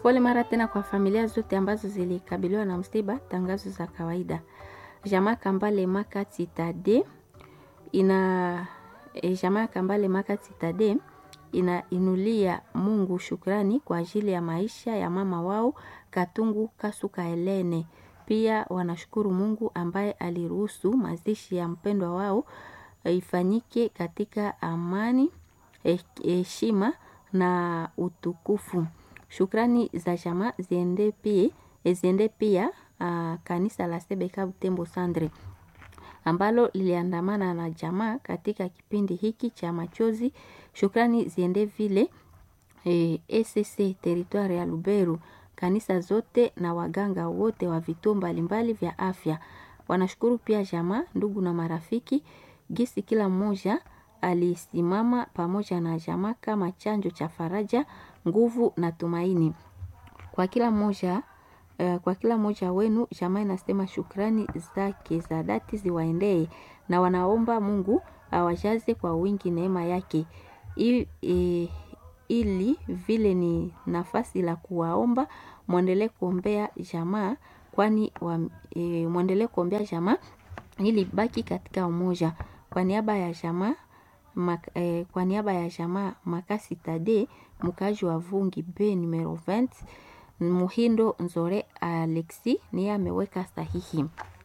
Pole mara tena kwa familia zote ambazo zilikabiliwa na msiba. Tangazo za kawaida. Jamaa Kambale Makati Tade ina e, jamaa Kambale Makati Tade inainulia Mungu shukrani kwa ajili ya maisha ya mama wao Katungu Kasuka Helene. Pia wanashukuru Mungu ambaye aliruhusu mazishi ya mpendwa wao ifanyike katika amani, heshima na utukufu. Shukrani za jamaa ziende pia, ziende pia uh, kanisa la Sebeka Butembo Sandre ambalo liliandamana na jamaa katika kipindi hiki cha machozi. Shukrani ziende vile e, ECC territoire ya Luberu, kanisa zote na waganga wote wa vituo mbalimbali vya afya. Wanashukuru pia jamaa, ndugu na marafiki gisi kila mmoja alisimama pamoja na jamaa kama chanjo cha faraja, nguvu na tumaini kwa kila mmoja. Uh, kwa kila mmoja wenu jamaa inasema shukrani zake za dhati ziwaendee na wanaomba Mungu awajaze kwa wingi neema yake I, e, ili vile ni nafasi la kuwaomba mwendelee kuombea jamaa kwani e, mwendelee kuombea jamaa ili baki katika umoja. Kwa niaba ya jamaa mak, eh, kwa niaba ya jamaa Makasi Tade mkaji wa Vungi B numero 20 Muhindo Nzore Alexi niye ameweka sahihi.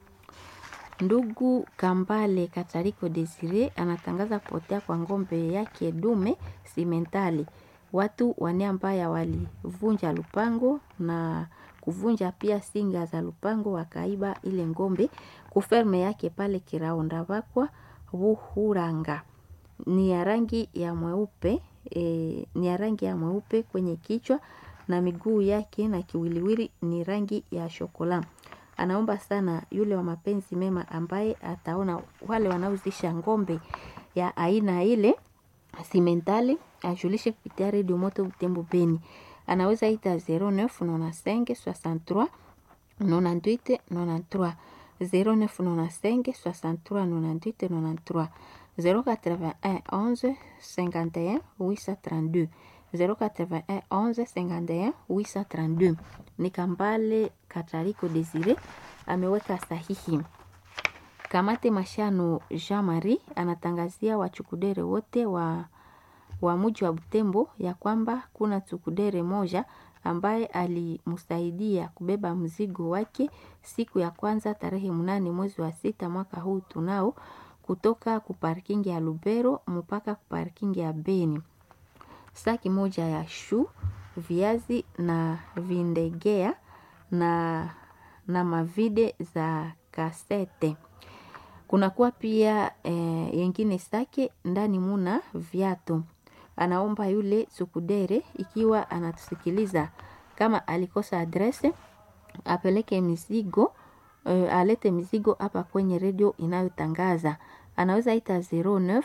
Ndugu Kambale Katariko Desire anatangaza kupotea kwa ngombe yake dume simentali. Watu wane ambaya walivunja lupango na kuvunja pia singa za lupango wakaiba ile ngombe kuferme yake pale Kiraonda Bakwa Buhuranga. Ni ya rangi ya mweupe e, ni ya rangi ya mweupe kwenye kichwa na miguu yake na kiwiliwili ni rangi ya shokola. Anaomba sana yule wa mapenzi mema ambaye ataona wale wanaozisha ngombe ya aina ile simentali ajulishe kupitia redio moto Butembo Beni. Anaweza ita 0995 63 98 93 0995 63 98 93 081 11 51 832 081 11 51 832. Ni Kambale Katariko Desire ameweka sahihi. Kamate Mashano Jean Marie anatangazia wachukudere wote wa, wa muji wa Butembo ya kwamba kuna chukudere moja ambaye alimsaidia kubeba mzigo wake siku ya kwanza tarehe mnane mwezi wa sita mwaka huu tunao kutoka kuparkingi ya Lubero mpaka kuparkingi ya Beni. Saki moja ya shu, viazi na vindegea na, na mavide za kasete. Kunakuwa pia e, yengine sake ndani muna viatu. Anaomba yule sukudere ikiwa anatusikiliza kama alikosa adrese apeleke mizigo e, alete mizigo hapa kwenye redio inayotangaza. Anaweza ita 09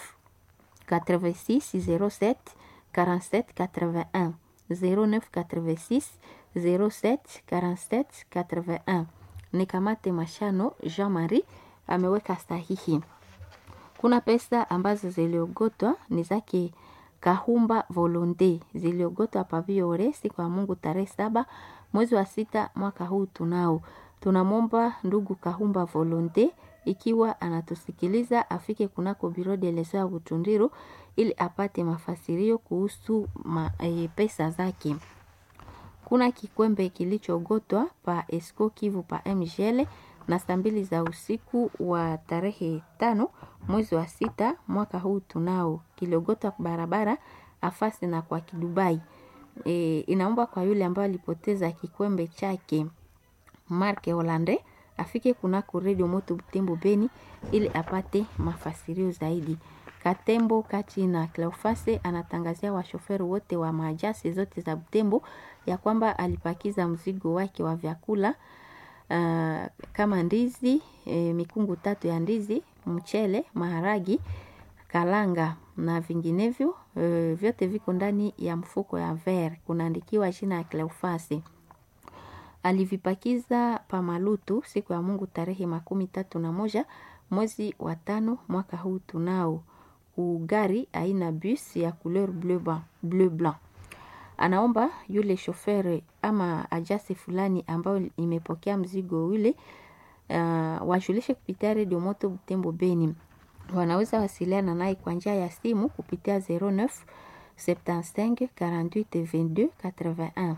86 07 47 81 09 86 07 47 81. Ni Kamate Mashano Jean Marie ameweka sahihi. Kuna pesa ambazo ziliogotwa ni zake Kahumba Volonte ziliogotwa paviore siku ya Mungu tarehe saba mwezi wa sita mwaka huu tunao. Tunamwomba ndugu Kahumba Volonte ikiwa anatusikiliza afike kunako biro de leso ya Butundiru ili apate mafasirio kuhusu ma, e, pesa zake. Kuna kikwembe kilichogotwa pa Esco Kivu pa MGL na saa mbili za usiku wa tarehe tano mwezi wa sita mwaka huu tunao kiliogotwa barabara afasi na kwa kidubai. E, inaomba kwa yule ambaye alipoteza kikwembe chake Marke Holande afike kunako redio moto Butembo Beni ili apate mafasirio zaidi. Katembo kati na Cleofase anatangazia washoferi wote wa majasi zote za Butembo ya kwamba alipakiza mzigo wake wa vyakula uh, kama ndizi e, mikungu tatu ya ndizi, mchele, maharagi, kalanga na vinginevyo e, vyote viko ndani ya mfuko ya ver, kunaandikiwa jina ya Cleofase. Alivipakiza pamalutu siku ya Mungu tarehe makumi tatu na moja mwezi wa tano mwaka huu tunao ugari aina bus ya couleur bleu blanc. anaomba yule shoferi ama ajasi fulani ambayo imepokea mzigo ule uh, wajulishe kupitia redio moto Butembo Beni. Wanaweza wasiliana naye kwa njia ya simu kupitia 09 75 48 22 81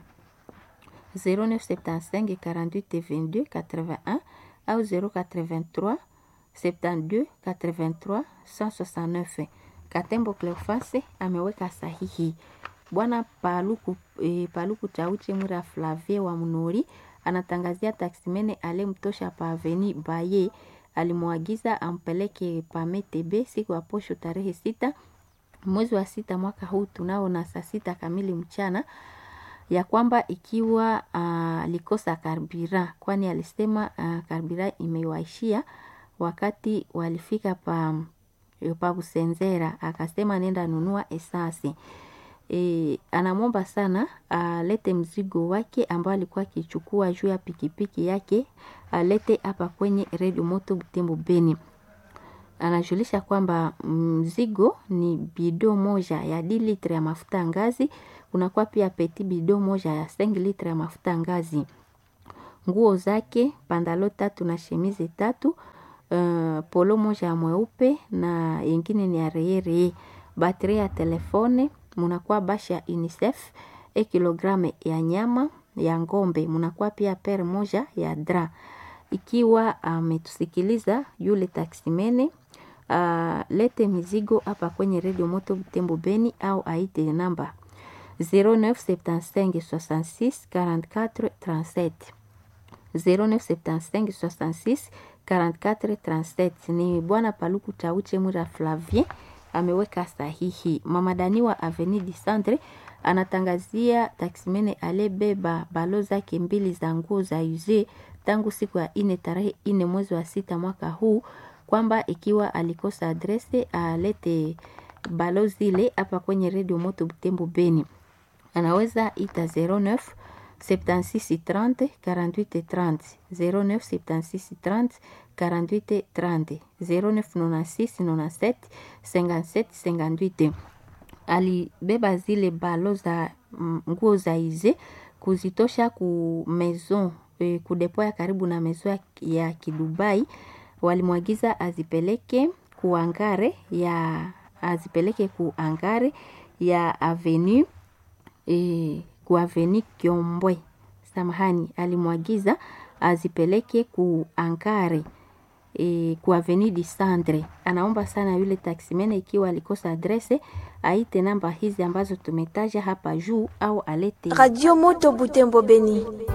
0975 48 22 81 au 083 72 83 169. Katembo Cleofase ameweka sahihi. Bwana Paluku, e, Paluku Chauche Mwira Flavie wa Mnori anatangazia taksimene alemtosha pa aveni Baye alimwagiza ampeleke pametebe siku ya posho tarehe sita mwezi wa sita mwaka huu tunao na saa sita kamili mchana ya kwamba ikiwa alikosa uh, karbira, kwani alisema uh, karbira imewaishia wakati walifika pa pa Busenzera, akasema nenda nunua esasi. E, anamwomba sana alete mzigo wake ambao alikuwa akichukua juu ya pikipiki yake alete hapa kwenye redio moto Butembo Beni. Anajulisha kwamba mzigo ni bido moja ya d litre ya mafuta ngazi, kunakuwa pia peti bido moja ya 5 litre ya mafuta ngazi, nguo zake pandalo tatu na shemize tatu, uh, polo moja ya mweupe na yengine ni ya reyereye, bateri ya telefone munakuwa bashi ya UNICEF e kilograme ya nyama ya ngombe, munakuwa pia per moja ya dra. Ikiwa ametusikiliza uh, yule taksimene uh, lete mizigo hapa kwenye redio moto Butembo Beni au aite namba 0975 66 44 37 0975 66 44 37. Ni bwana Paluku Chauche Mwira Flavien ameweka sahihi. Mama Dani wa Avenue du Centre anatangazia taksimene alebeba balo zake mbili za nguo za uze tangu siku ya ine tarehe ine mwezi wa sita mwaka huu kwamba ikiwa alikosa adrese alete balo zile hapa kwenye redio moto Butembo Beni. Anaweza ita 09 76 30 48 30 09 76 30 48 30 09 96 97 57 58. Alibeba zile balo za nguo za ize kuzitosha ku maison e, kudepoya karibu na maison ya Kidubai. Walimwagiza azipeleke kuangare ya azipeleke kuangare ya avenue e, ku avenue Kiombwe. Samahani, alimwagiza azipeleke ku ankare e, ku avenue du Centre. Anaomba sana yule taksimene, ikiwa alikosa adrese aite namba hizi ambazo tumetaja hapa juu au alete Radio Moto Butembo Beni.